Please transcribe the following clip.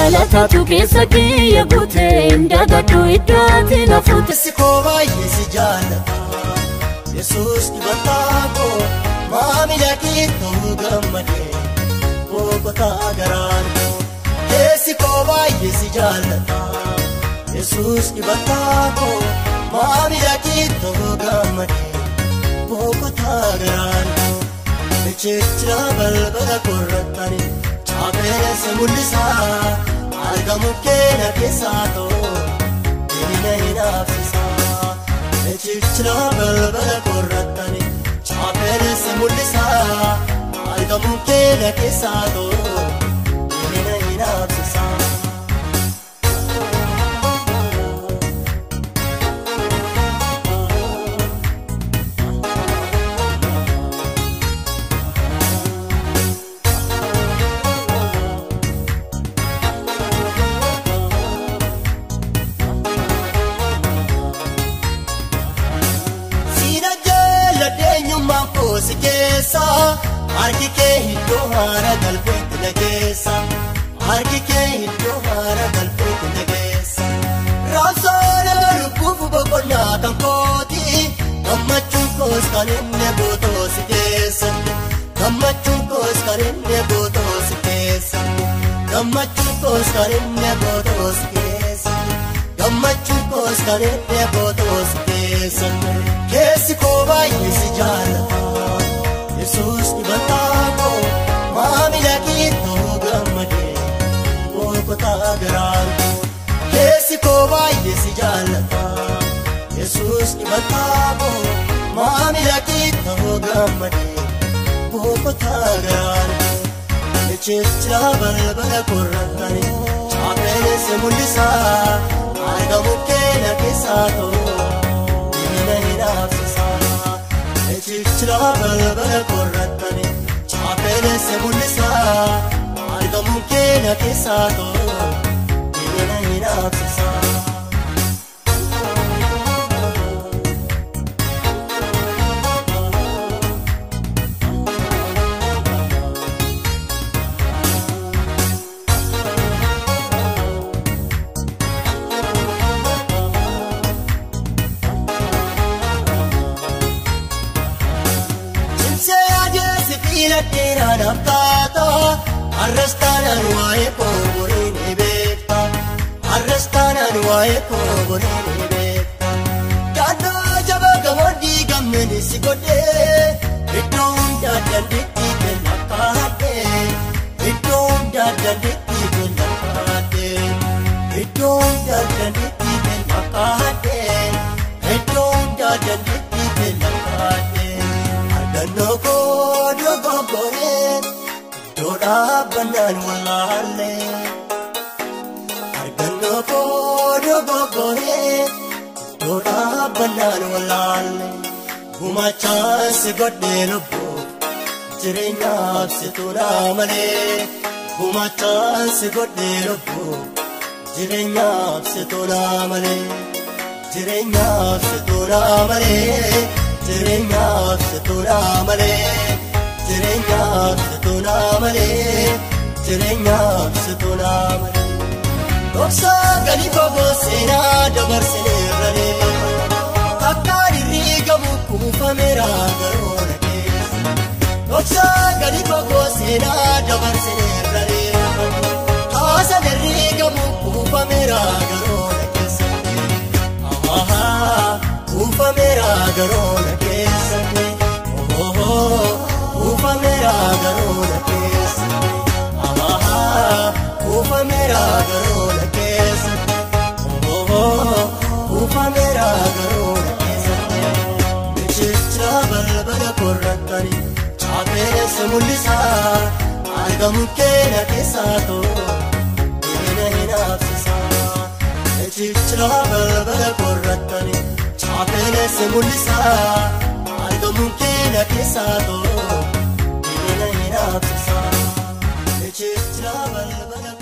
Jaalataatu keessa kiyya guute dagadhu iddoo ati na fuute. Keessi koo baay'ee si jaallata Yesuus dibataa koo maamila kee ta'uu gammadee boqotaa garaan koo Keessi koo baay'ee si jaallata Yesuus dibataa koo maamila kee ta'uu gammadee boqotaa garaan koo Michichira balbala korrattani chaapeessa mul'isaa argamu keenya keessaa ta'uu. Inni hin hafsisaa Echichira balbala korrattani Chaapeessa mul'isaa Argamu keenya keessaa ta'u Inni hin hafsisaa Siina jaaladheenyummaa koosi keessa Harki kee iddoo haara galbeetti na geessa Harki kee iddoo haara galbeetti na geessa Raabsoon lubbuuf boqonnaa kan kooti Gammachuun koos kan inni gootoo si keessa Gammachuun koos kan inni gootoo si keessa Gammachuun koos kan inni gootoo si keessa Gammachuun koos kan inni gootoo si keessa Keessi koo baay'ee si jaallata Yesuus dibataa koo maamila kee ta'uu gammadee boqotaa garaan koo Keessi koo baay'ee si jaallata Yesuus dibataa koo maamila kee ta'uu gammadee boqotaa garaan koo Michichira balbala korrattani chaapeessa mul'isaa argamu keenya keessaa ta'uu Inni hin hafsisaa Echichira balbala korrattani Chaapeessa mul'isaa Argamu keenya keessaa ta'u Inni hin hafsisaa Simsee adeesi fiila dheeraa naaf taata Har'as taanaan waa'ee koo boree ni beekta Har'as taanaan waa'ee koo boree ni beekta Daandoo jaba gamoon diigamne ni si godhee Iddoo hundaa dandeettii kenna kaadhee Iddoo hundaa dandeettii kenna kaadhee Iddoo hundaa dandeettii kenna kaadhee Iddoo hundaa dandeettii kenna kaadhee Argannoo koo dogoggoree iddoo dhaabbannaan wallaallee. Argannoo koo dogoggoree iddoo dhaabbannaan wallaallee. Gumachaan si godhee lubbuu jireenyaaf si tuulaa malee. Gumachaan si godhee lubbuu jireenyaaf si tuulaa malee. Jireenyaaf si tuulaa malee. Jireenyaaf si tuulaa malee. Jireenyaaf si tuulaa malee. Jireenyaaf si tuulaa malee. Dhoksaa gadi fagoo seenaa dabarsineerranii. Akkaan irriigamu kuufameera garoona keessa. Dhoksaa gadi fagoo seenaa dabarsineerranii. Haasaan irriigamu kuufameera garoona keessa. Ahaa kuufameera garoona keessa. Ohoo kuufameera garoona keessa. Ahaa kuufameera garoona keessa. Ohoo kuufameera garoona keessa. Michicha balbala korrattani chaapeessa mul'isaa argamu keenya keessaa ta'u inni hin hafsisaa. Michicha balbala korrattani chaapeessa mul'isaa argamu keenya keessaa ta'u inni hin hafsisaa. Michicha balbala